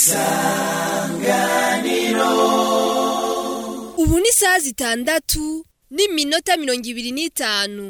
ubu ni isaha zitandatu n'iminota mirongo ibiri n'itanu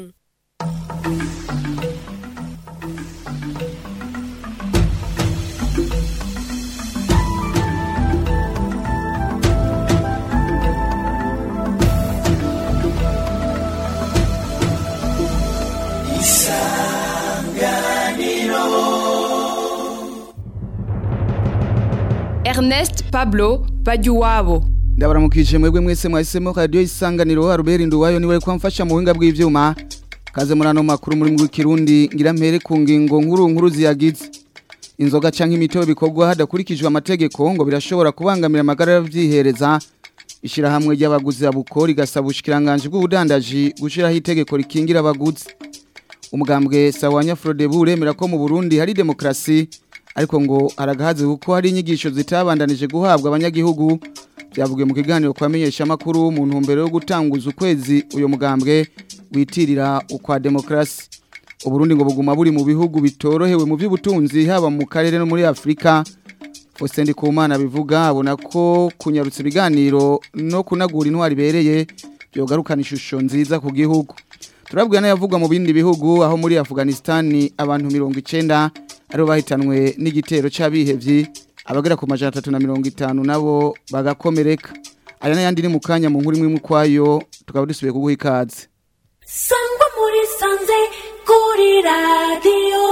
Ernest Pablo Bajuwabo ndabaramukije mwebwe mwese mwahisemo radio isanganiro Albert Nduwayo niwe kwamfasha mu buhinga bw'ivyuma kaze muri ano makuru muri mu kirundi ngira mpere ku ngingo nkuru nkuru ziyagize inzoga canke imitobe bikorwa hadakurikijwe amategeko ngo birashobora kubangamira amagara y'avyihereza ishirahamwe ry'abaguzi abukora igasaba ubushikiranganje bw'ubudandaji gushiraho itegeko rikingira abaguzi umugambwe sawanya Frodebu uremera ko mu Burundi hari demokrasi ariko ngo aragahaze kuko hari inyigisho zitabandanije guhabwa abanyagihugu byavugiye mu kiganiro kwamenyesha makuru mu ntumbero yo gutanguza ukwezi uyo mugambwe witirira ukwa demokrasi uburundi ngo buguma buri mu bihugu bitorohewe mu by'ubutunzi haba mu karere no muri Afrika Faustin Ndikumana bivuga abona ko kunyarutsa ibiganiro no kunagura intwari bereye byogarukana ishusho nziza ku gihugu turabwira n'ayavugwa mu bindi bihugu aho muri Afghanistan abantu 90 aribo bahitanwe n'igitero c'abihevyi abagera ku majana atatu na mirongo itanu nabo bagakomereka aya n'ayandi ni mu kanya mu nkuru imwe kwayo tukaba dusubiye kuguha ikaze sangwa muri sanze kuri radiyo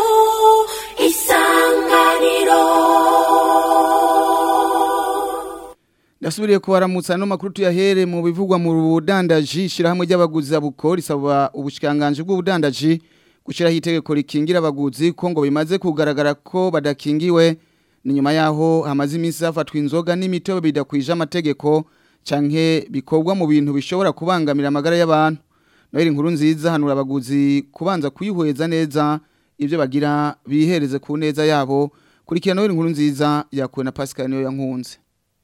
isanganiro ndasubiriye kubaramutsa no makuru tuyahere mu bivugwa mu budandaji shirahamwe ry'abaguzi abukora risaba ubushikanganje bw'ubudandaji gushiraho itegeko rikingira abaguzi ko ngo bimaze kugaragara ko badakingiwe ni nyuma yaho hamaze iminsi hafatwa inzoga n'imitobe bidakwije amategeko canke bikorwa mu bintu bishobora kubangamira amagara y'abantu noheri inkuru nziza hanura abaguzi kubanza kuyihweza neza ibyo bagira bihereze ku neza yabo kurikira noheri inkuru nziza yakuwe na Pascal niyo yankunze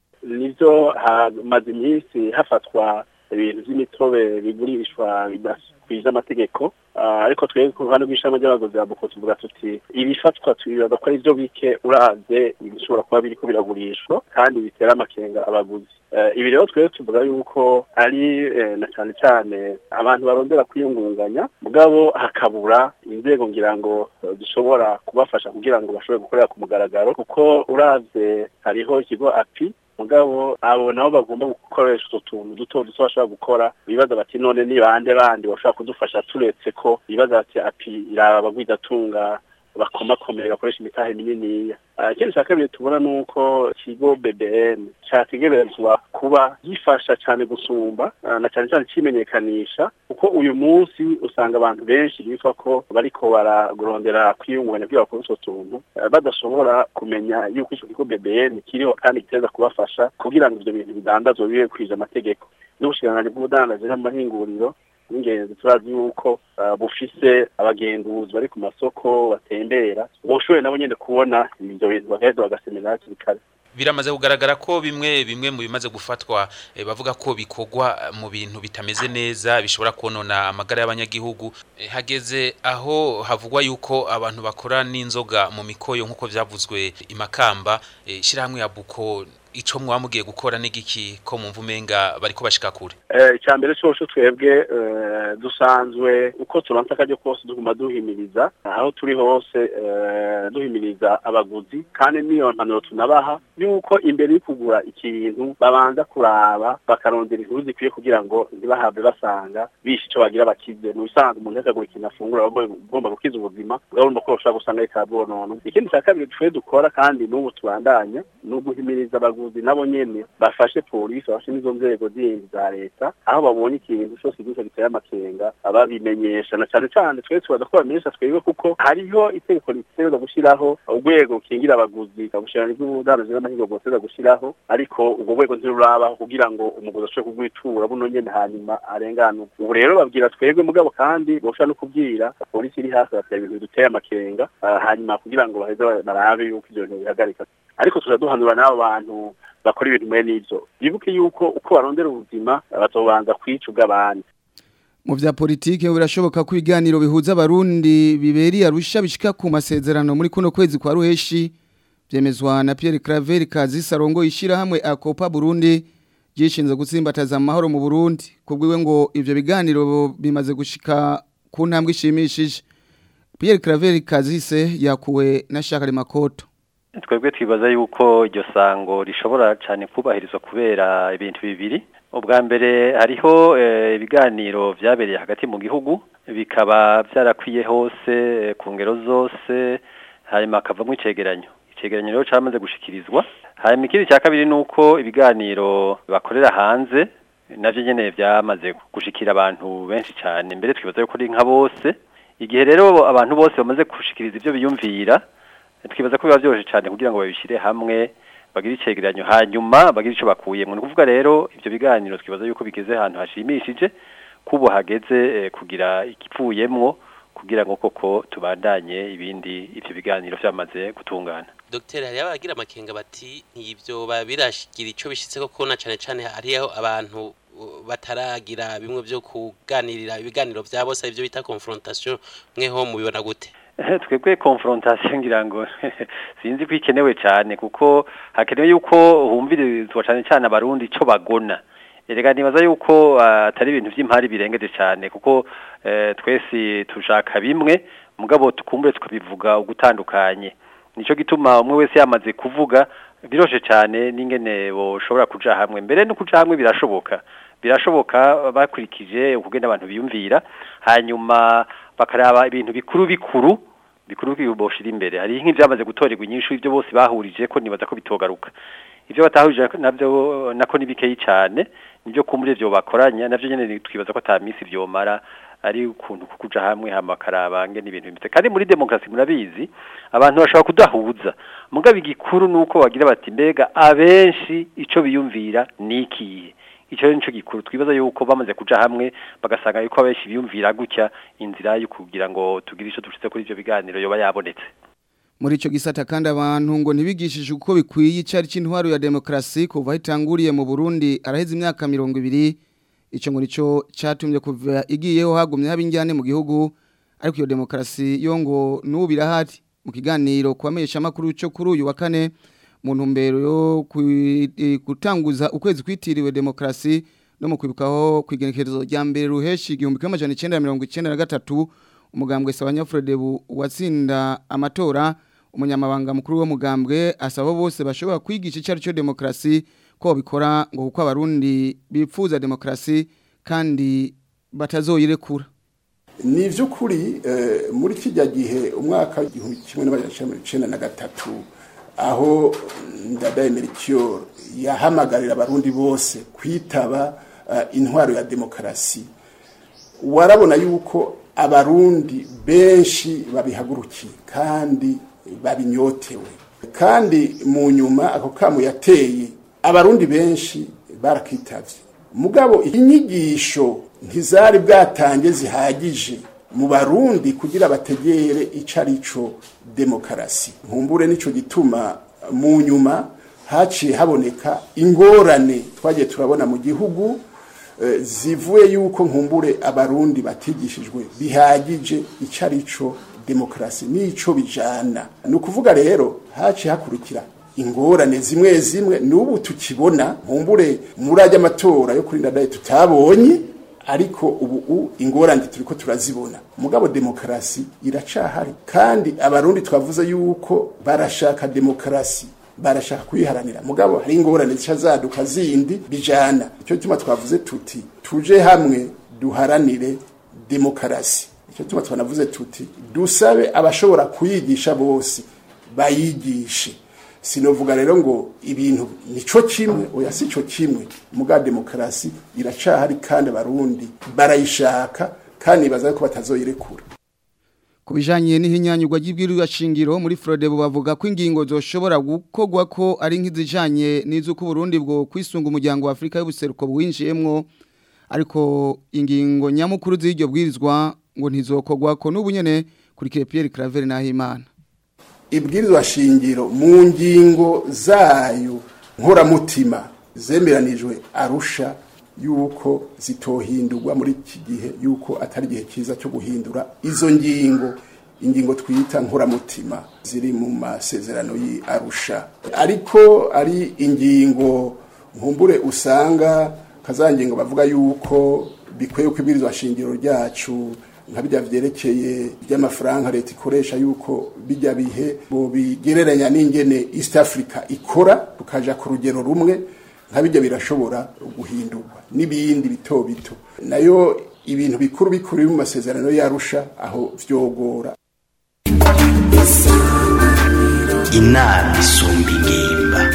nibyo hamaze iminsi hafatwa ibintu by'imitobe bigurishwa bidakwije amategeko ariko twebwe ku ruhande rw'ishami ry'abaguzi ba buko tuvuga tuti ibifatwa tubibaza ko ari byo bike uravye ibishobora kuba biriko biragurishwa kandi bitera amakenga abaguzi ibi rero twebwe tuvuga yuko ari na cyane cyane abantu barondera kwiyungunganya mugabo hakabura inzego ngira ngo zishobora kubafasha kugira ngo bashobore gukorera ku mugaragaro kuko uravye hariho ikigo api mugabo abo nabo bagomba gukoresha utwo tuntu duto duto bashobora gukora bibaza bati none ni bande bandi bashobora kudufasha turetse ko bibaza bati api iraba abagwizatunga bakomakomeye bakoresha imitahe mininiya ikindi cya kabiri tubona ni uko ikigo bbn cyategerezwa kuba gifasha cyane gusumba na cyane cyane kimenyekanisha kuko uyu munsi usanga abantu benshi bitwa ko bariko bararondera kwiyungunganya kugira bakore utwo tuntu badashobora kumenya yuko icyo kigo bbn kiriho kandi giteza kubafasha kugira ngo ibyo bintu bidandazwe bibe kwije amategeko n'ubushikiranganji bw'ubudandaji n'amahinguriro n'ingenzi turazi yuko bufise abagenduzi bari ku masoko batembera boshoboye nabo nyene kubona ivyo bintu bagaheza bagasemera hakiri kare biramaze kugaragara ko bimwe bimwe mu bimaze gufatwa e, bavuga ko bikorwa mu bintu bitameze neza bishobora konona amagara y'abanyagihugu e, hageze aho havugwa yuko abantu bakora n'inzoga mu mikoyo nk'uko vyavuzwe imakamba e, shirahamwe ya buko ico mwamugiye gukora n'igiki ko mu mvumenga bariko bashika kure eh icambere cyo twebwe dusanzwe uko turanka kaje kose duguma duhimiriza aho turi hose duhimiriza abaguzi kandi niyo mpanuro tunabaha yuko imbere yo kugura ikintu babanza kuraba bakarondera inkuru zikwiye kugira ngo ntibahabwe basanga bishe ico bagira bakize mu bisanzwe umuntu akagura ikintu afungura agomba gukiza ubuzima ugomba ko ushobora gusanga ikabonona ikindi cya kabiri twe dukora kandi n'ubu tubandanya ni uguhimiriza abaguzi nabo nyene bafashe polisi bafashe n'izo nzego zindi za leta aho babonye ikintu cyose gisa giteye amakenga ababimenyesha na cyane cyane twe tubaza ko bamenyesha twebwe kuko hariho itegeko ritegereza gushyiraho urwego rukingira abaguzi kabushirana bw'ubudandaji n'amahirwe bwoteza gushyiraho ariko ubwo rwego ntirurabaho kugira ngo umuguzi ashobore kugwitura buno nyene hanyuma arenganuke ubu rero babwira twebwe mugabo kandi boshobora no kubwira polisi iri hasi batera ibintu duteye amakenga hanyuma kugira ngo baheze barabe yuko ivyo bintu bihagarika ariko turaduhanura n'abo bantu bakora ibintu mwe n'ivyo bibuke yuko uko barondera ubuzima bazobanza kwica ubw'abandi mu vya politike birashoboka ko ibiganiro bihuza abarundi biberi arusha bishika ku masezerano muri kuno kwezi kwa ruheshi byemezwa na Pierre Claver Kazisa rongo ishirahamwe Akopa Burundi gishinzwe gutsimbataza amahoro mu Burundi kubwiwe ngo ivyo biganiro bimaze gushika ku ntambwe ishimishije Pierre Claver Kazise yakuwe na Shakari Makoto twebwe twibaza yuko iryo sango rishobora cyane kubahirizwa kubera ibintu bibiri ubwa mbere hariho ibiganiro byabereye hagati mu gihugu bikaba byarakwiye hose ku ngero zose hanyuma hakavamo icegeranyo icegeranyo rero cyamaze gushikirizwa hanyuma ikindi cya kabiri ni uko ibiganiro bakorera hanze nabyo nyine byamaze gushikira abantu benshi cyane mbere twibaza yuko ari nka bose igihe rero abantu bose bamaze gushikiriza ibyo biyumvira twibaza ko biba byoroshye cyane kugira ngo babishyire hamwe bagire icegeranyo hanyuma bagire icyo bakuyemo ni ukuvuga rero ibyo biganiro twibaza yuko bigeze ahantu hashimishije kubo hageze kugira igipfuyemwo kugira ngo koko tubandanye ibindi ibyo biganiro byamaze gutungana Dr hari abagira amakenga bati nk'ibyo babirashigira icyo bishitse koko na cyane cyane hariho abantu bataragira bimwe byo kuganirira ibiganiro bya bose ibyo bita confrontation mweho mubibona gute twebwe confrontation ngira ngo sinzi ko ikenewe cyane kuko hakenewe yuko humvirizwa cyane cyane abarundi ico bagona erega nibaza yuko atari ibintu by'impari birengeje cyane kuko twese tushaka bimwe mugabo tukumbure tukabivuga ugutandukanye nico gituma umwe wese yamaze kuvuga biroshe cyane n'ingene boshobora kuja hamwe mbere no kuja hamwe birashoboka birashoboka bakurikije ukugenda abantu biyumvira hanyuma bakaraba ibintu bikuru bikuru bikuru biboshira imbere hari nk'ivyamaze gutorerwa inyishu ivyo bose bahurije ko nibaza ko bitogaruka ivyo batahurije navyo nako nibikeyi cyane nivyo kumure vyo bakoranya navyo nyene twibaza ko ata misi vyomara ari ukuntu kukuja hamwe hama karabange n'ibintu bimeze kandi muri demokrasi murabizi abantu bashobora kudahuza mugabo igikuru nuko bagira bati mbega abenshi ico biyumvira nikiye icyo nico gikuru twibaza yuko bamaze kuja hamwe bagasanga yuko abenshi biyumvira gutya inzira yo kugira ngo tugire ico dushitse kuri ivyo biganiro yoba yabonetse muri ico gisata kandi abantu ngo ntibigishije uko bikwiye icari c'intwaro ya demokrasi kuva hitanguriye mu Burundi araheze imyaka 200 ico ngo nico catumye kuva igiyeho hagumye habinjyane mu gihugu ariko iyo demokrasi yo ngo nubirahari mu kiganiro kwamesha makuru cyo kuri uyu wa kane mu ntumbero yo gutanguza ukwezi kwitiriwe demokrasi no mu kwibukaho kwigenekerezo rya mbere ruheshi igihumbi kimwe amajana icenda mirongo icenda na gatatu umugambwe Sabanyafrodebu watsinda amatora umunyamabanga mukuru w'umugambwe asaba bose bashobora kwigisha icyo cyo demokrasi ko bikora ngo kuko abarundi bipfuza demokrasi kandi batazoyirekura ni iby'ukuri muri kijya gihe umwaka w'igihumbi kimwe n'amajana icenda na gatatu aho ndadaye merikiyoro yahamagarira abarundi bose kwitaba intwaro ya demokarasi warabona yuko abarundi benshi babihagurukiye kandi babinyotewe kandi mu nyuma ako kamu yateye abarundi benshi barakitavye mugabo inyigisho ntizari bwatange zihagije mu barundi kugira bategere ico arico demokarasi nkumbure nico gituma mu nyuma haciye haboneka ingorane twagiye turabona mu gihugu zivuye yuko nkumbure abarundi batigishijwe bihagije ico arico demokarasi nico bijana ni ukuvuga rero haciye hakurikira ingorane zimwe zimwe n'ubu tukibona nkumbure muri ajya amatora yo kuri ndadaye tutabonye ariko ubu ingorane turiko turazibona mugabo demokarasi iracahari kandi abarundi twavuze yuko barashaka demokarasi barashaka kuyiharanira mugabo hari ingorane zica zaduka zindi bijana icyo gituma twavuze tuti tuje hamwe duharanire demokarasi icyo gituma twanavuze tuti dusabe abashobora kuyigisha bose bayigishe sinovuga rero ngo ibintu nico kimwe oya si cyo kimwe muga demokarasi iracahari kandi abarundi barayishaka kandi baza ko batazoyirekura kubijanye n'ihinyanyurwa ry'ibwirizwa shingiro muri Frodebu bavuga ko ingingo zoshobora gukogwa ko ari nk'izijanye n'izuko Burundi bwo kwisunga umuryango wa Afrika y'ubuseruko bwinjiyemwo ariko ingingo nyamukuru z'iryo bwirizwa ngo ntizokogwa ko n'ubu nyene kuri Pierre Claver Nahimana ibwirizwa shingiro mu ngingo zayo nkoramutima zemeranijwe arusha yuko zitohindurwa muri iki gihe yuko atari igihe cyiza cyo guhindura izo ngingo ingingo twita nkuramutima ziri mu masezerano y'arusha ariko ari ingingo nkumbure usanga kazangingo bavuga yuko bikwiye ko ibirizwa shingiro ryacu nka bijya vyerekeye by'amafaranga leta ikoresha yuko bijya bihe bo bigereranya n'ingene East Africa ikora tukaja ku rugero rumwe nka bijya birashobora guhindurwa n'ibindi bito bito nayo ibintu bikuru bikuru biri mu masezerano yarusha aho vyogora inama isumba ingimba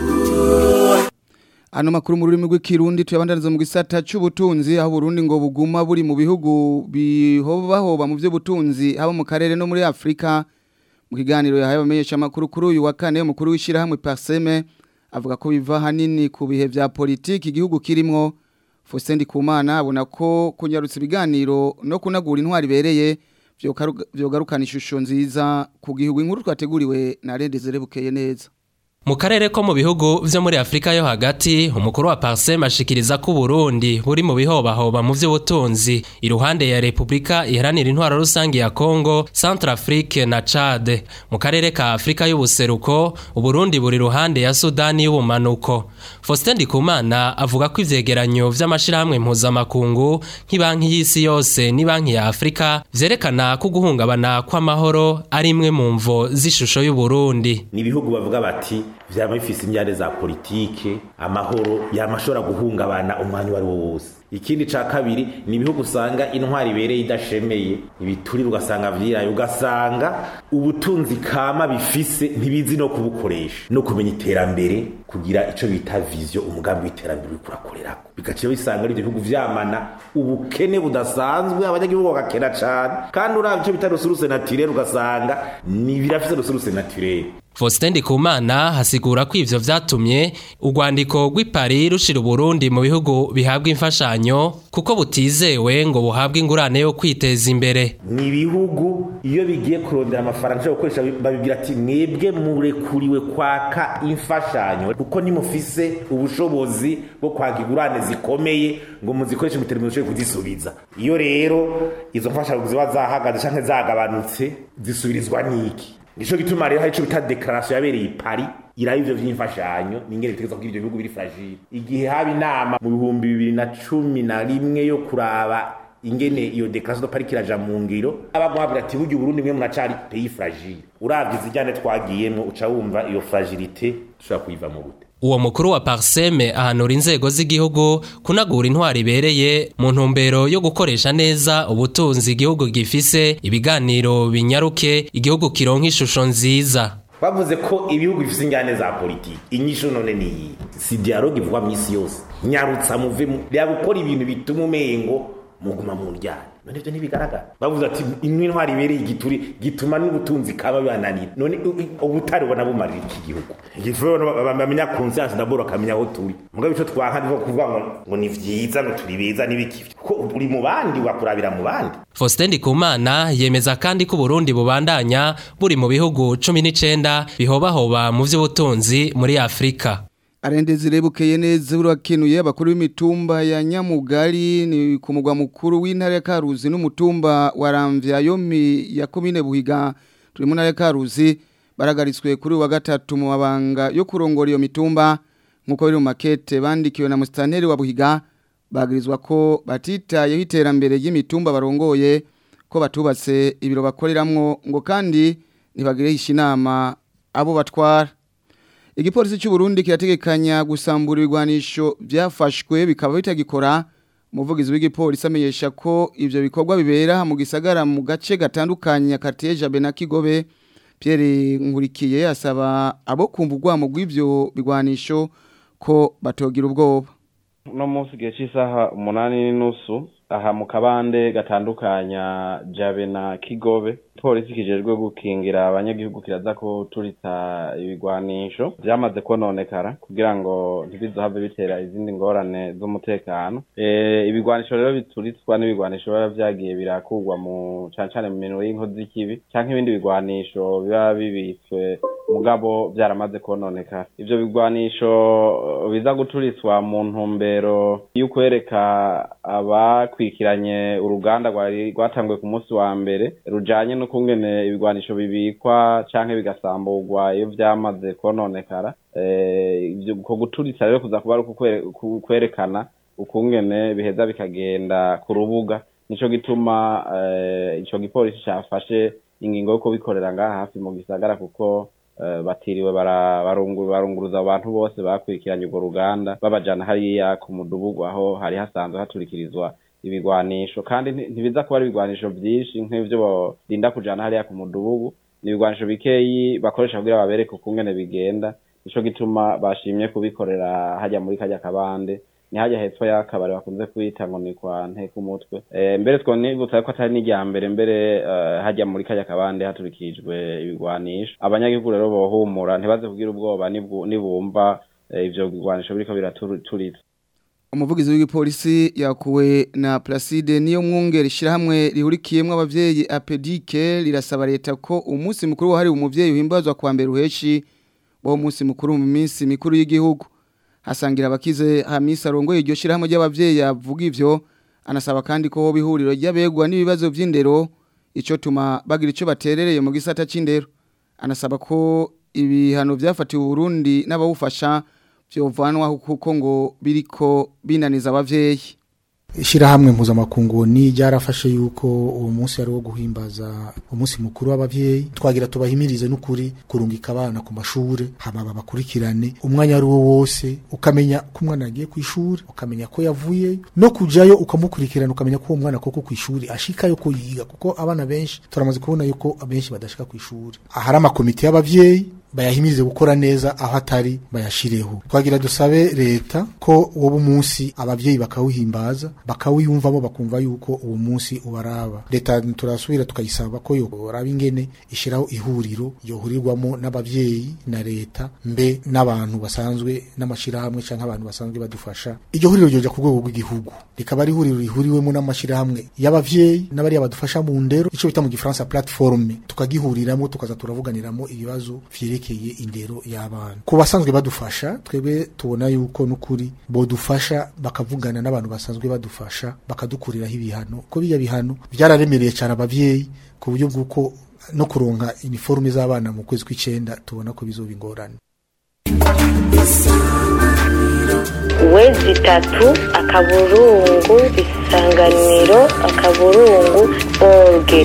Ano makuru mu rurimi rw'ikirundi tuyabandaniza mu gisata cy'ubutunzi aho Burundi ngo buguma buri mu bihugu bihobahoba mu by'ubutunzi haba mu karere no muri Afrika mu kiganiro yahaye abamenyesha makuru kuri uyu wa kane umukuru w'ishirahamwe Parseme avuga ko biva hanini ku bihe vya politiki igihugu kirimo Faustin Ndikumana abona ko kunyarutsa ibiganiro no kunagura intwari bereye vyogarukana ishusho nziza ku gihugu inkuru twateguriwe na Redezere bukeye neza Mu karere ko mu bihugu vyo muri Afrika yo hagati umukuru wa Parsem ashikiriza ko Burundi buri mu bihobahoba mu vy'ubutunzi iruhande ya Republika iharanira intwaro rusangi ya Congo, Centrafrique na Chad. Mu karere ka Afrika y'ubuseruko Uburundi buri ruhande ya Sudani y'ubumanuko. Faustin Ndikumana avuga ko ivyegeranyo vy'amashirahamwe mpuzamakungu nk'ibanki y'isi yose ni banki ya Afrika vyerekana ko guhungabana kw'amahoro ari imwe mu mvo z'ishusho y'Uburundi. Ni ibihugu bavuga bati vyama bifise imyande za politike amahoro yamashobora guhungabana umwanya wari wo wose ikindi ca kabiri ni ibihugu usanga intwari ibereye idashemeye ibiturire ugasanga vyiraye ugasanga ubutunzi kama bifise ntibizi no kubukoresha no kumenya iterambere kugira ico bita vision umugambi w'iterambere uriko urakorerako bigaciye bisanga ari ivyo bihugu vyamana ubukene budasanzwe abanyagihugu bagakena cane kandi uravye ico bita resource naturelle ugasanga ni birafise resource naturelle Faustin Ndikumana hasigura ko ivyo vyatumye urwandiko rw'ipari rushira Burundi mu bihugu bihabwa imfashanyo kuko butizewe ngo buhabwe ingurane yo kwiteza imbere. Ni ibihugu iyo bigiye kurondera amafaranga yo gukoresha babibwira ati mwebwe murekuriwe kwaka imfashanyo kuko nimufise ubushobozi bwo kwaka ingurane zikomeye ngo muzikoreshe mu terambere mushobore kuzisubiza. Iyo rero izo mfashanyo ziba zahagaze canke zagabanutse zisubirizwa niki? Nico gituma rero hari ico bita declaration yabereye i Paris iraba ivyo vy'imfashanyo ningene bitegeza kugira ivyo bihugu biri fragile igihe haba inama mu bihumbi bibiri na cumi na rimwe yo kuraba ingene iyo declaration de Paris kiraja mu ngiro abagwabira ati burya Burundi mwe munacari pays fragile uravye izijyane twagiyemwo uca wumva iyo fragilité dushobora kuyiva mu gute uwo mukuru wa Parseme ahanura inzego z'igihugu kunagura intwari ibereye mu ntumbero yo gukoresha neza ubutunzi igihugu gifise ibiganiro binyaruke igihugu kironka ishusho nziza bavuze ko ibihugu bifise ingane za politiki inyisho none ni iyi si dialogue ivugwa mw'isi yose nyarutsa muve reba gukora ibintu bituma umengo muguma mu ryane none ivyo ntibigaragara bavuze ati imwe intwari ibereye igituri gituma n'ubutunzi kaba bibananira none ubutari ubona bumarira iki gihugu igifuzo bamenya conscience d'abord akamenya aho turi mugabo ico twanka niho kuvuga ngo ngo ni vyiza ngo turi beza n'ibiki ko uri mu bandi wakurabira mu bandi Faustin Ndikumana yemeza kandi ko Burundi bubandanya buri mu bihugu 19 bihobahoba mu vy'ubutunzi muri Afrika Arendeze rebukeye neza urakenuye abakuru b'imitumba ya Nyamugari ni ku mugwa mukuru w'intare ya Karuzi n'umutumba wa Ramvya yomi ya komine Buhiga turi mu ntare ya Karuzi baragaritswe kuri wa gatatu mu mabanga yo kurongora iyo mitumba nkuko biri mu makete bandikiwe na mustanteri wa Buhiga bagirizwa ko batitayeho iterambere ry'imitumba barongoye ko batubatse ibiro bakoreramwo ngo kandi ntibagirehisha inama abo batwara igipolisi cy'u Burundi kirategekanya gusambura ibigwanisho byafashwe bikaba bitagikora umuvugizi w'igipolisi amenyesha ko ivyo bikorwa bibera mu gisagara mu gace gatandukanye Kateja na Kigobe Pierre Nkurikiye asaba abo kumva urwamo rw'ivyo bigwanisho ko batogira ubwoba no munsi gihe cy'isaha umunani n'inusu aha mu kabande gatandukanya jabe na kigobe polisi kijejwe gukingira abanyagihugu kiraza ko turita ibigwanisho byamaze kononekara kugira ngo ntibizohave bitera izindi ngorane z'umutekano e, ibigwanisho rero bituritswa n'ibigwanisho biba vyagiye birakugwa mu cane cane mu minwe y'inkozi z'ikibi canke ibindi bigwanisho biba bibitswe mugabo byaramaze kononekara ivyo bigwanisho biza guturitswa mu ntumbero y'ukwereka abakwikiranye uruganda rwari rwatanguye ku munsi wa mbere rujanye no n'ukungene ibigwanisho bibikwa canke bigasamburwa iyo vyamaze kononekara eh, ivyo ko guturitsa rero kuza kuba ari ukukwe- ku- kwerekana ukungene biheza bikagenda ku rubuga nico gituma eh, ico gipolisi cafashe ingingo yo kubikorera ngaha hafi mu gisagara kuko eh, batiriwe bara- barungu- barunguruza abantu bose bakurikiranye urwo ruganda babajana hariya ku mudugudu aho hari hasanzwe haturikirizwa ibigwanisho kandi nti- ntibiza kuba ari ibigwanisho vyinshi nk'ivyo barinda kujana hariya ku mudugudu ni ibigwanisho bikeyi bakoresha kugira babereke ukungene bigenda nico gituma bashimye kubikorera hajya muri kajya kabande ni hajya hepfo y'akabari bakunze kwita ngo ni kwa nteka umutwe eh, mbere twonibutsa ko atari n'irya mbere mbere eh, hajya muri kajya kabande haturikijwe ibigwanisho abanyagihugu rero bohumura ntibaze kugira ubwoba nibwu- nibumva eh, ivyo bigwanisho biriko biraturitsa umuvugizi w'igipolisi yakuwe na Placide niyo mwungere ishyirahamwe rihurikiyemo abavyeyi apedike rirasaba leta ko umunsi mukuru wahariwe umuvyeyi uhimbazwa kwa mbere uheshi wo munsi mukuru mu minsi mikuru y'igihugu hasangira abakize Hamisa arongoye iryo shyirahamwe ry'abavyeyi yavuga ivyo anasaba kandi ko hoba ihuriro ry'abegwa n'ibibazo vy'indero ico tuma bagira ico baterereye mu gisata c'indero anasaba ko ibihano vyafatiwe Burundi n'abawufasha vyovanwaho kuko ngo biriko binaniza abavyeyi Ishirahamwe mpuzamakungu ni ryarafashe yuko uwo munsi ari wo guhimbaza umunsi mukuru w'abavyeyi twagira tubahimirize n'ukuri kurungika abana ku mashure hama babakurikirane umwanya ari wo wose ukamenya ko umwana yagiye ku ishuri ukamenya ko yavuye no kujayo ukamukurikirana ukamenya ko uwo mwana koko ku ishuri ashikayo ko yiga kuko abana benshi turamaze kubona yuko abenshi badashika ku ishuri ahari amakomite y'abavyeyi bayahimirize gukora neza aho atari bayashireho twagira dusabe leta ko woba umunsi abavyeyi bakawuhimbaza bakawiyumvamo bakumva yuko uwo munsi ubaraba leta turasubira tukayisaba ko yoraba ingene ishiraho ihuriro yohurirwamo n'abavyeyi na leta mbe n'abantu basanzwe n'amashirahamwe canke abantu basanzwe badufasha iryo huriro ryoja ku rwego rw'igihugu rikaba ari ihuriro rihuriwemo n'amashirahamwe y'abavyeyi n'abariya badufasha mu ndero ico bita mu gifaransa plateforme tukagihuriramo tukaza turavuganiramo ibibazo vyerekeye indero y'abana ku basanzwe badufasha twebwe tubona yuko n'ukuri bodufasha bakavugana n'abantu basanzwe badufasha bakadukuriraho ibihano ko biya bihano byararemereye cyane abavyeyi ku buryo bw'uko no kuronka iniforume z'abana mu kwezi kw'icenda tubona ko bizoba ingorane wezi itatu akaburungu isanganiro akaburungu orge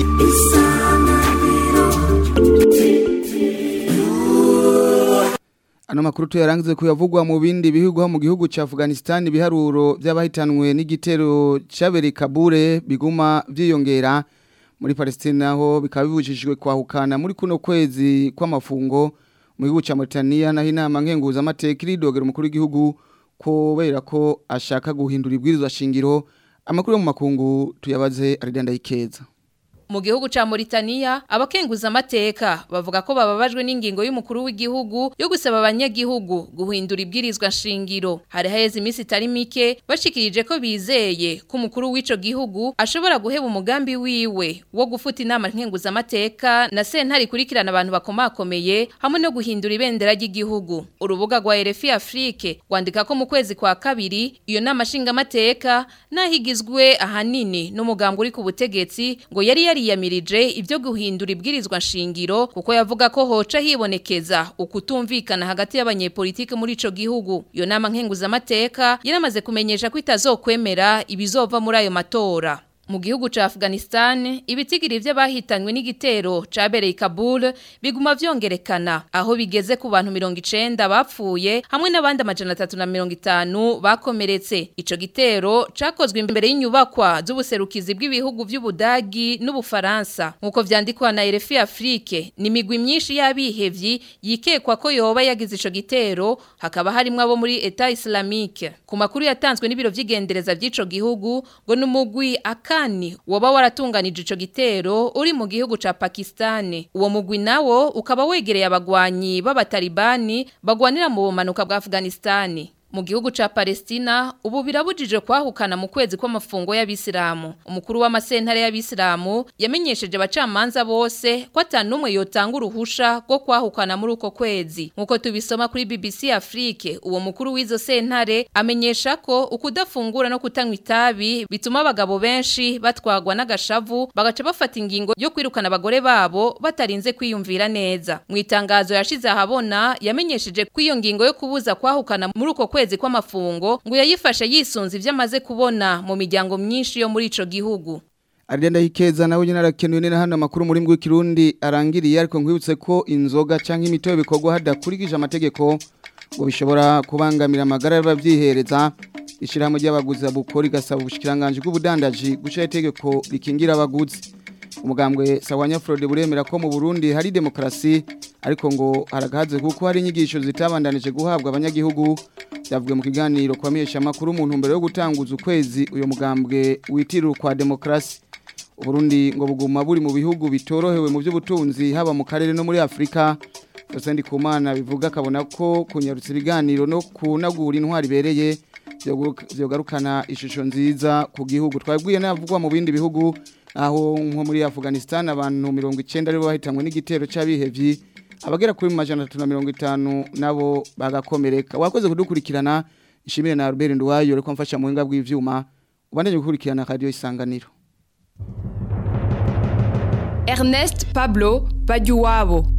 Ano makuru tuyarangize kuyavugwa mu bindi bihugu ho mu gihugu ca Afghanistan ibiharuro by'abahitanwe n'igitero cyabere Kabure biguma vyiyongera muri Palestina naho bikaba bibujijwe kwahukana muri kuno kwezi kw'amafungo mu gihugu ca Mauritania naho inama nkenguza amateka iridogera umukuru w'igihugu kubera ko ashaka guhindura ibwirizwa shingiro amakuru yo mu makungu tuyabaze Aridanda Ikeza mu gihugu ca Mauritania abakenguza amateka bavuga ko bababajwe n'ingingo y'umukuru w'igihugu yo gusaba abanyagihugu guhindura ibwirizwa shingiro hari haheze iminsi itari mike bashikirije ko bizeye ko umukuru w'ico gihugu ashobora guheba umugambi wiwe wo gufuta inama nkenguza amateka na sentare ikurikirana abantu bakomakomeye hamwe no guhindura ibendera ry'igihugu urubuga rwa RFI Afrique rwandika ko mu kwezi kwa kabiri iyo nama nshinga amateka nahigizwe ahanini n'umugambi uri ku butegetsi ngo yari yariyamirije ibyo guhindura ibwirizwa shingiro kuko yavuga ko hoca hibonekeza ukutumvikana hagati y'abanyepolitike muri ico gihugu iyo nama nkenguza amateka yaramaze kumenyesha ko itazokwemera ibizova muri ayo matora mu gihugu ca Afghanistan ibitigiri vy'abahitanywe n'igitero cabereye Kabul biguma vyongerekana aho bigeze ku bantu 90 bapfuye hamwe n'abandi amajana 350 bakomeretse ico gitero cakozwe imbere y'inyubakwa z'ubuserukizi bw'ibihugu vy'Ubudagi n'Ubufaransa nkuko vyandikwa na RFI Afrique ni migwi myinshi y'abihevyi yikekwa ko yoba yagize ico gitero hakaba harimo abo muri Etat Islamique ku makuru yatanzwe n'ibiro vy'igendereza vy'ico gihugu ngo n'umugwi aka Pakistani woba waratunganije ico gitero uri mu gihugu ca Pakistani uwo mugwi nawo ukaba wegereye abagwanyi b'abatalibani bagwanira mu bumanuka bwa Afghanistani mu gihugu ca Palestina ubu birabujije kwahukana mu kwezi kw'amafungo y'abisilamu umukuru w'amasentare y'abisilamu yamenyesheje abacamanza bose ko atanumwe yotanga uruhusha rwo kwahukana muri uko kwezi nkuko tubisoma kuri BBC Afrique uwo mukuru w'izo sentare amenyesha ko ukudafungura no kutanywa itabi bituma abagabo benshi batwagwa n'agashavu bagaca bafata ingingo yo kwirukana abagore babo batarinze kwiyumvira neza mu itangazo yashize ahabona yamenyesheje ko iyo ngingo yo kubuza kwahukana muri uko kwezi kw'amafungo ngo yayifashe yisunze ivyo amaze kubona mu miryango myinshi yo muri ico gihugu Arenda hikeza nawe nyine arakenuye nene hano amakuru muri mbwe kirundi arangiriye ariko nkwibutse ko inzoga canke imitobe bikorwa hadakurikije amategeko ngo bishobora kubangamira amagara y'abavyihereza ishirahamwe ry'abaguzi bukora igasaba ubushikiranganje bw'ubudandaji gushira itegeko rikingira abaguzi umugambwe Sawanya Frode buremera ko mu Burundi hari demokrasi ariko ngo haragahaze kuko hari inyigisho zitabandanije guhabwa abanyagihugu byavuye mu kiganiro kwa miyesha makuru mu ntumbero yo gutanguza ukwezi uyo mugambwe witirira kwa demokrasi Uburundi ngo buguma buri mu bihugu bitorohewe mu by'ubutunzi haba mu karere no muri Afrika Fesendi Kumana bivuga kabona ko kunyarutsa ibiganiro no kunagura intwari bereye byogarukana ishusho nziza ku gihugu twabwiye n'avugwa mu bindi bihugu aho nko muri Afghanistan abantu 90 aribo bahitanywe n'igitero c'abihevyi abagera kuri majana 350 nabo bagakomereka wakoze kudukurikirana ishimire na Albert Ndwayo reko mfasha mu hinga bw'ivyuma ubandanye gukurikirana radio isanganiro Ernest Pablo Bajuwabo